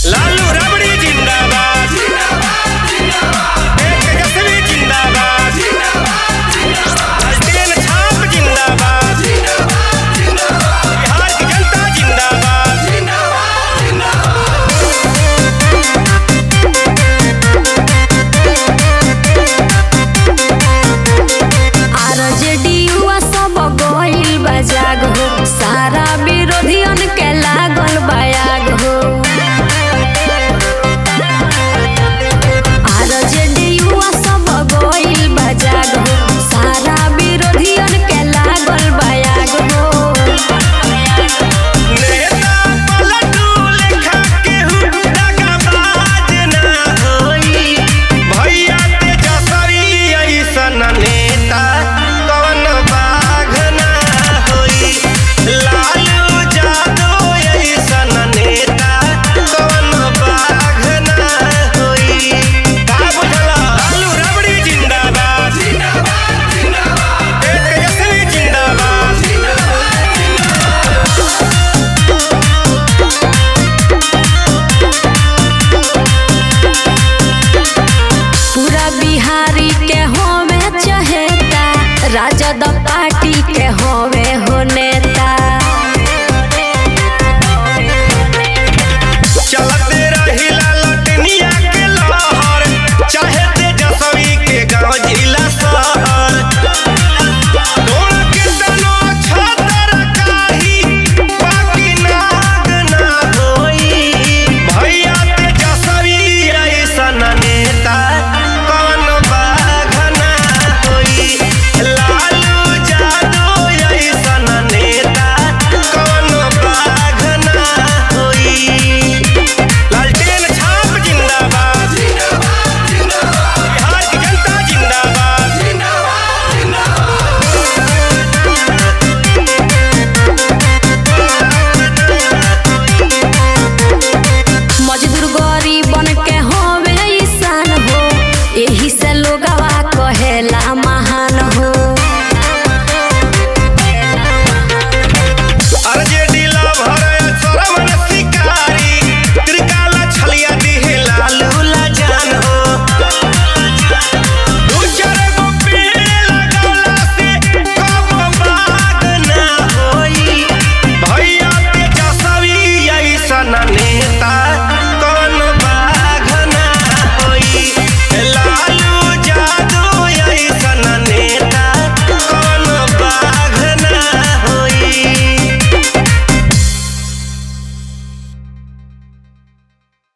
लालू रबड़ी जिंदाबाद एक तेजस्वी जिंदाबाद हसदेन छाप जिंदाबाद बिहार की जनता जिंदाबाद आरजेडीयुआ सब गइल बा जाग हो सारा विरोधियन के लागल बयाग हो आरजेडीयुआ सब गइल बा जाग हो सारा विरोधियन के लागल बयाग हो नेता पलटू लेखा केहू दगाबाज ना होई भैया तेजस्वी अइसन नेता कवन बाघ ना होई लालू यादव अइसन नेता कवन बाघ ना होई का बुझला लालू रबड़ी जिंदाबाद एक तेजस्वी जिंदाबाद पूरा बिहारी के होवे चहेता राजद पार्टी के होवे हो नेता चलते रहिला लटनिया के लहर चाहे तेजस्वी के गांव जिला शहर डोल के तनो छतर काही बाकी नाग ना होई भैया तेजस्वी ऐसन नेता कौन बाघ ना होई लालू यादव ऐसन नेता कौन बाघ ना होई लालटेन छाप जिंदाबाद बिहार की जनता जिंदाबाद मजदूर गरीबन के होवे ईसान हो एही से लोगवा कहेला महान हो आरजेडी लवर सरमन शिकारी त्रिकाला छलिया दिहे लालू ला जान हो दू चार गो पेड़ लगौला से कब बाग ना होई भैया तेजस्वी ऐसन